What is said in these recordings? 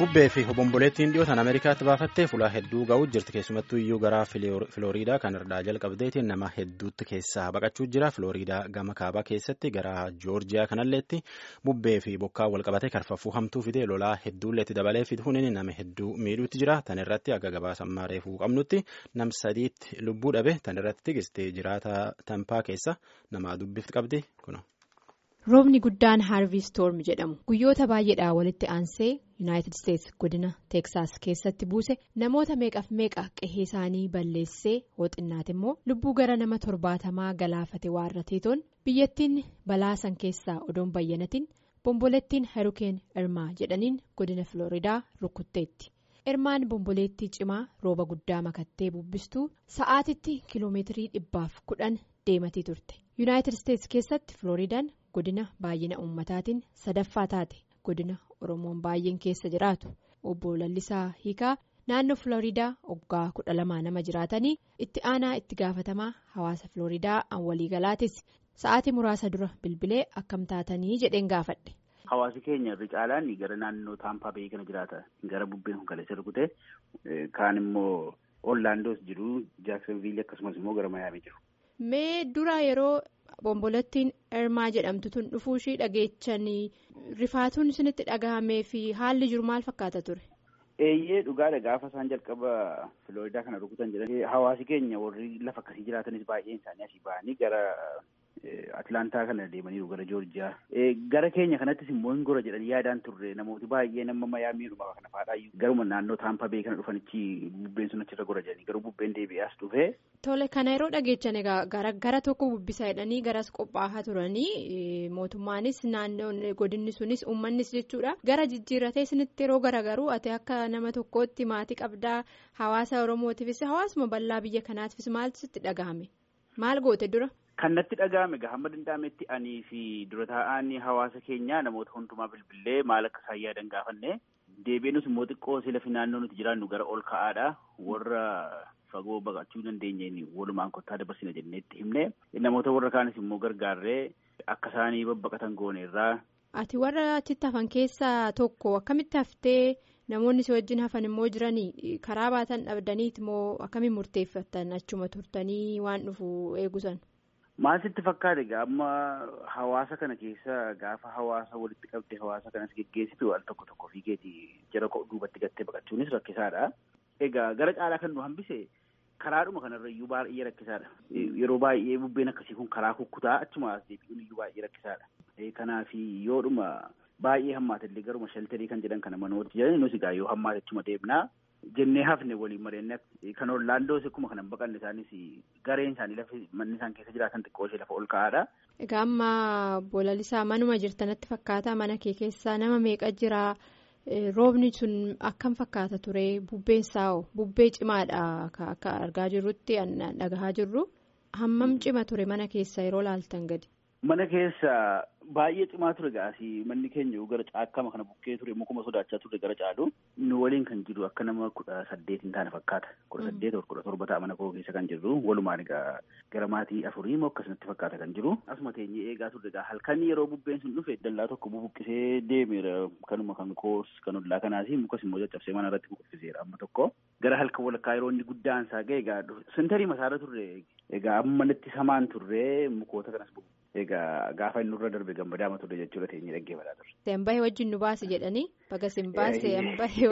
bubbee fi obomboleettiin dhiyootaan ameerikaatti baafattee fuula hedduu ga'uu jirti keessumattuu iyyuu gara filooriidaa kan irraa jalqabdeetiin nama hedduutti keessaa baqachuu jira filooriidaa gama kaabaa keessatti gara joorjiyaa kanalleetti bubbee fi bokkaa walqabatee karfaffuu hamtuu fidee lolaa hedduulleetti dabalee fiduun nama hedduu miidhuutti jira tan irratti akka gabaasammaa reefuu qabnutti nam sadiitti lubbuu dhabe tan irratti tigistee jiraata tampaa keessa nama dubbifti qabdi kuno. roobni guddaan haarvii stoorm jedhamu guyyoota baay'eedhaa walitti aansee yuunaayitid isteetsi godina teeksaas keessatti buuse namoota meeqaaf meeqa qe'ee isaanii balleessee hooxinnaati immoo lubbuu gara nama torbaatamaa galaafate waarrateetoon biyyattiin balaa san keessaa odoon bayyanatiin bomboleettiin harukeen irmaa jedhaniin godina filooriidaa rukutteetti irmaan bomboleettii cimaa rooba guddaa makattee bubbistuu sa'aatitti kiloomeetirii dhibbaaf kudhan deematii turte yuunaayitid isteetsi keessatti filooriidaan. godina baay'ina ummataatiin sadaffaa taate godina oromoon baay'een keessa jiraatu obbo Lallisaa Hiikaa naannoo Filooriidaa waggaa kudha lamaa nama jiraatanii itti aanaa itti gaafatamaa hawaasa Filooriidaa an waliigalaatis sa'aatii muraasa dura bilbilee akkam taatanii jedheen gaafadhe. Hawaasi keenya irra caalaan gara naannoo Taampaa Bayii kana jiraata gara bubbeen kun kaleessa rukute kaan immoo Ollaandoos jiru Jaaksonviilii akkasumas immoo gara Mayaamii jiru. Mee dura yeroo. Bombolettiin Irmaa jedhamtu tun dhufuu ishii dhageechanii rifaatuun isinitti dhagahamee fi haalli jiru maal fakkaata ture? Eeyyee dhugaadha gaafa isaan jalqaba Filooriidaa kana rukutan jedhanii hawaasi keenya warri lafa akkasii jiraatanis baay'een isaanii asii ba'anii gara Atilaantaa kana deemaniiru gara Joorjiyaa. Gara keenya kanattis immoo hin gora jedhanii yaadaan turre namooti baay'ee nama Mayaamiidhuma kana faadhaayyuu garuma naannoo Taampaa Bayii kana dhufanichi bubbeen sun achirra gora jedhanii garuu bubbeen deebi'aas dhufe. Tole kana yeroo dhageechan egaa gara tokko bubbisa jedhanii garas qophaa'aa turanii mootummaanis naannoon godinni sunis uummannis jechuudha gara jijjiirratee isinitti yeroo garagaruu ati akka nama tokkootti maatii qabdaa hawaasa oromootiifis hawaasuma bal'aa biyya kanaatiifis maaltu sitti dhagahame maal goote dura. Kan natti dhagahame hamma danda'ametti anii fi dura taa'aan hawaasa keenyaa namoota hundumaa bilbilee maal akka isaan yaadan gaafanne deebiinus immoo xiqqoo lafi naannoo nuti jiraannu gara ol ka'aadha warra. fagoo baqachuu dandeenyeen walumaan kottaa dabarsina jenneetti himne namoota warra kaanis immoo gargaarree akka isaanii babbaqatan gooneerraa. Ati warra achitti hafan keessaa tokko akkamitti haftee namoonni si wajjin hafan immoo jiranii karaa baatan dhabdaniiti moo akkamiin murteeffatan achuma turtanii waan dhufu eegusan. Maal sitti fakkaate egaa amma hawaasa kana keessa gaafa hawaasa walitti qabdee hawaasa kanas geggeessitu al tokko tokko fiigeeti jara duubatti gattee baqachuunis rakkisaadha. Egaa gara caalaa kan nu hambise karaadhuma kanarra iyyuu baay'ee rakkisaadha. Yeroo baay'ee bubbeen akkasii kun karaa kukkutaa achuma as deebi'uun iyyuu baay'ee rakkisaadha. Kanaaf yoodhuma baay'ee hammaatellee garuma shaltarii kan jedhan kana manooti jedhani nus egaa yoo hammaate achuma deemnaa jennee hafne waliin mareenna kan Orlaandoos akkuma kanan baqanne isaanis gareen isaanii lafa manni isaan keessa jiraatan xiqqoo ishee lafa ol ka'aadha. Egaa amma bolalisaa manuma jirtanatti fakkaata mana kee keessaa nama meeqa jiraa? roobni sun akkam fakkaata ture bubbeen saa'o bubbee cimaadha akka argaa jirrutti dhagahaa jirru hammam cima ture mana keessa yeroo laaltan gadi. Mana keessa baay'ee cimaa ture gaasii manni keenya gara caakkama kana bukkee ture mukuma sodaachaa ture gara caalu nu waliin kan jiru akka nama kudha saddeet hin taane fakkaata kudha saddeet kudha torba ta'a mana koo keessa kan jirru walumaan egaa gara maatii afurii moo akkasumatti fakkaata kan jiru asuma teenyee eegaa turre egaa halkan yeroo bubbeen sun dhufe dallaa tokko bubuqqisee deemeera kanuma kan koos kan ollaa kanaasi mukas immoo caccabsee mana irratti buqqiseera amma tokko gara halkan walakkaa yeroo inni guddaan isaa ga'e egaa sentarii masaara turre egaa amma natti samaan turre mukoota kanas Egaa gaafa inni irra darbe gammadaama ture jechuudha teenyee dhaggeeffataa turre. Sembahee wajjin nu baase jedhanii baga simbaase sembahee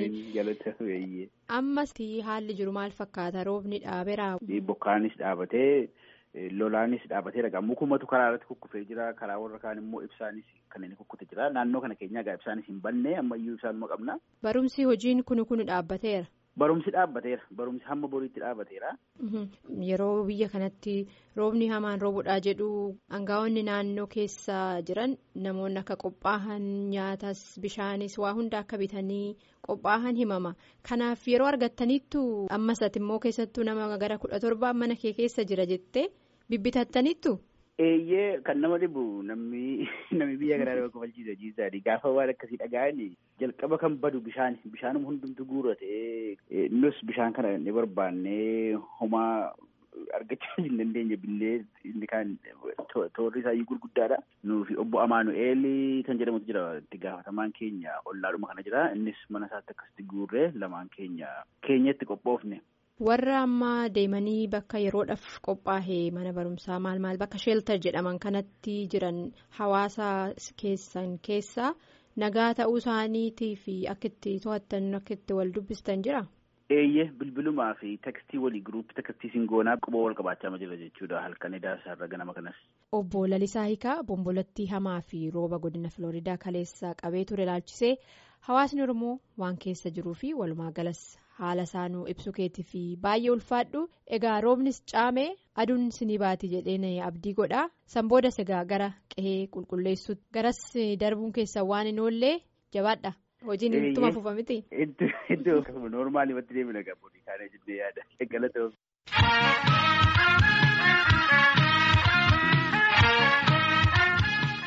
wajjin. Ammas haalli jiru maal fakkaata roobni dhaabeera. Bokkaanis dhaabatee lolaanis dhaabatee dhagaa mukumatu karaa irratti kukkufee jira karaa warra kaan immoo ibsaanis kan inni kukkute jira naannoo kana keenya egaa ibsaanis hin banne ammayyuu ibsaanuma qabna. Barumsi hojiin kunu kunu dhaabbateera. Barumsi dhaabbateera. Barumsi hamma boriitti dhaabbateera. Yeroo biyya kanatti roobni hamaan roobudhaa jedhu aangaa'onni naannoo keessa jiran namoonni akka qophaa'an nyaatas bishaanis waa hunda akka bitanii qophaa'an himama. Kanaaf yeroo argattaniittu ammas ati immoo keessattuu nama gara kudha torbaa mana kee keessa jira jettee bibbitattaniittu. Eeyyee kan nama dhibu namni namni biyya garaa nama kofalchiisa jiisaadhi gaafa waan akkasii dhaga'ani jalqaba kan badu bishaan bishaanuma hundumtu guurate nus bishaan kana ni barbaannee homaa argachaa hin dandeenye billee inni kaan toorri isaayyuu gurguddaadha. Nuufi obbo Amaanu'eel kan jedhamutu jira itti gaafatamaan keenya ollaadhuma kana jira innis mana isaatti akkasitti guurree lamaan keenya keenyatti qophoofne. Warra ammaa deemanii bakka yeroodhaaf qophaa'e mana barumsaa maal maal bakka sheeltar jedhaman kanatti jiran hawaasa keessan keessaa nagaa ta'uu isaaniitii fi akka itti to'attan akka itti wal dubbistan jira. Eeyyee bilbilumaa fi tekstii walii giruuppii tekstii singoonaa quba wal qabaachaa jira jechuudha halkan idaarsaarra ganama kanas. Obbo Lalisaa Hiikaa bombolattii hamaa fi rooba godina Filooridaa kaleessaa qabee ture ilaalchisee hawaasni Oromoo waan keessa jiruu fi walumaa galas haala isaanuu ibsu keetii fi baay'ee ulfaadhu egaa roobnis caamee aduun sinii baati jedheen abdii godha san boodas egaa gara qe'ee qulqulleessuutti garas darbuun keessan waan hin oollee jabaadha. Hojiin ittuma fufa miti. Iddoo noormaali matti deemina qabu kaanee jennee yaada. Galata